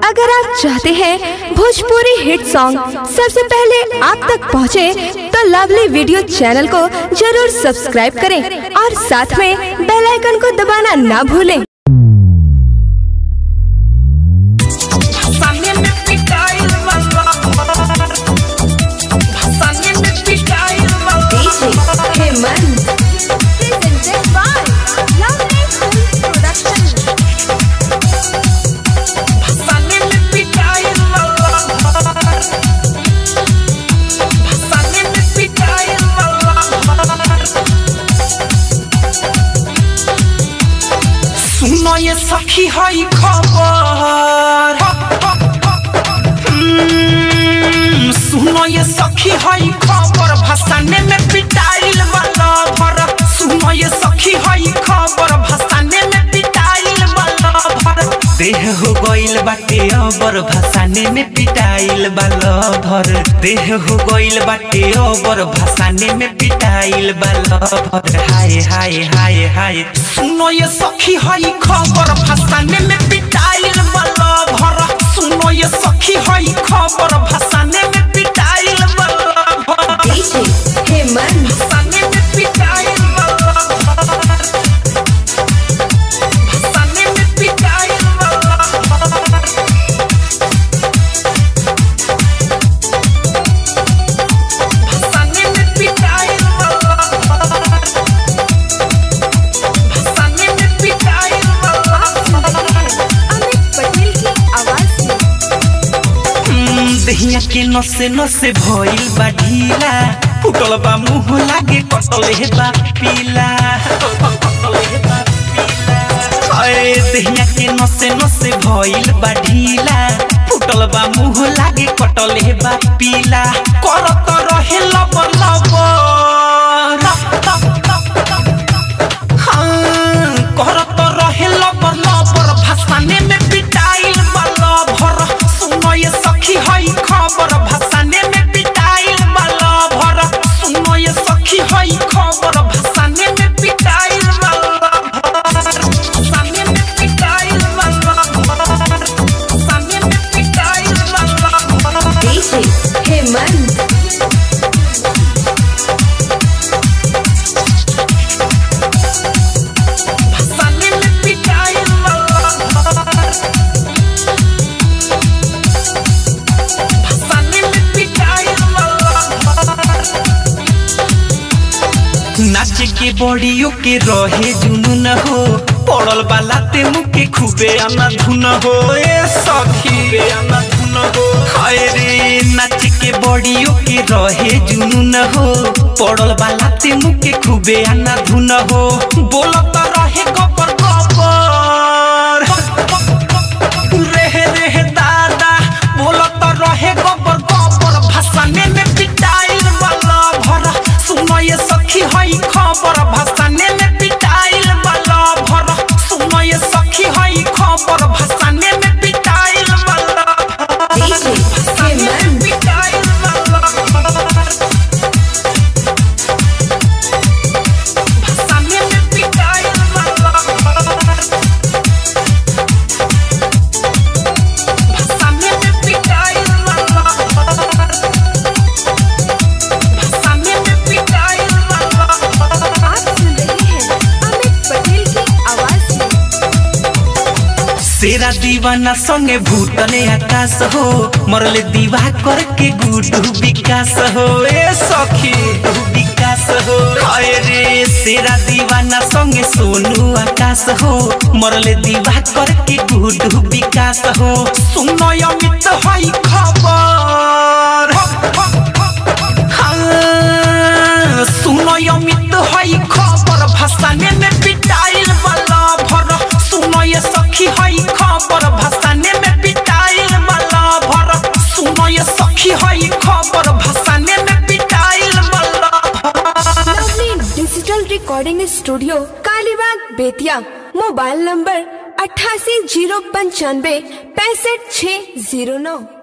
अगर आप चाहते हैं भोजपुरी हिट सॉन्ग सबसे पहले आप तक पहुंचे, तो लवली वीडियो चैनल को जरूर सब्सक्राइब करें और साथ में बेल आइकन को दबाना ना भूलें Pasangin mit Mikael Vallar Pasangin mit Mikael Vallar Hemant presented by Lovely Films Production. Pasangin mit Mikael Vallar Pasangin mit Mikael Vallar सुनो ये सखी हई खबर हम्म, सुनो ये सखी हई खबर भसाने में पिटाइल वाला भर सुनो ये सखी हई खबर भसाने में पिटाइल वाला भर देह हो गइल बाटे अबर भसाने में पिटाइल वाला भर देह हो गइल बाटे अबर भसाने में पिटाइल वाला भर हाय हाय हाय हाय सुनो ये सखी हई खबर भसाने में पिटाइल वाला भर सुनो ये सखी हई खबर भसाने में पिटाइल वाला भर हेमंत भसाने में पिटाइल वाला भर भसाने में पिटाइल वाला भर भसाने में पिटाइल वाला भर भसाने में पिटाइल वाला भर अमित पटेल की आवाज में हम्म, दहिया के नसे नसे भइल बा ढीला फुटल बा मुंह लागे कटल हे बा पीला कटल हे बा पीला। अरे दहिया के नसे नसे भइल बा ढीला फुटल बा मुंह लागे कटल हे बा पीला करत रहे लबर लबर हाँ, करत रहे लबर लबर भसाने में पिटाइल वाला भर सुनो ये सखी हई खबर भसाने में पिटाइल वाला भर सुनो ये सखी हई खबर भसाने में पिटाइल वाला भर भसाने में पिटाइल वाला भर भसाने में पिटाइल वाला भर हेमंत भसाने में पिटाइल वाला भर भसाने में पिटाइल वाला भर नाच के बॉडियो के रहे जुनून हो पड़ल बाला ते मुके खूबे आना धुन हो ए सखी आना धुन हो हाय रे नाच के बॉडियो के रहे जुनून हो पड़ल बाला ते मुके खूबे आना धुन हो बोलत रहे गपर गपर रेहे रेहे दादा बोलत रहे गबर गबर भसाने में पिटाइल वाला भर सुनो ये सखी हई खबर भसाने में पिटाइल वाला भर सुनो ये सखी हई खबर भसाने में पिटाइल वाला भर भसाने में पिटाइल वाला भर भसाने में पिटाइल वाला भर भसाने में पिटाइल वाला भर भसाने में पिटाइल वाला भर आप सुन रहे हैं अमित पटेल की आवाज में सेरा दीवाना संगे भूतले आकाश हो मरले दीवा करके गुडू विकास हो ए सखी गुडू विकास हो हाय रे सेरा दीवाना संगे सोनू आकाश हो मरले दीवा करके गुडू विकास हो सुनो अमित हई खबर हाँ, सुनो अमित हई खबर भसाने में पिटाइल वाला भर सुनो ये सखी हई खबर भसाने में पिटाइल वाला भर सुनो ये सखी हई खबर भसाने में पिटाइल वाला भर lovely digital recording studio Kalibag Bettiah mobile number अट्ठासी जीरो पंचानवे पैंसठ छः जीरो नौ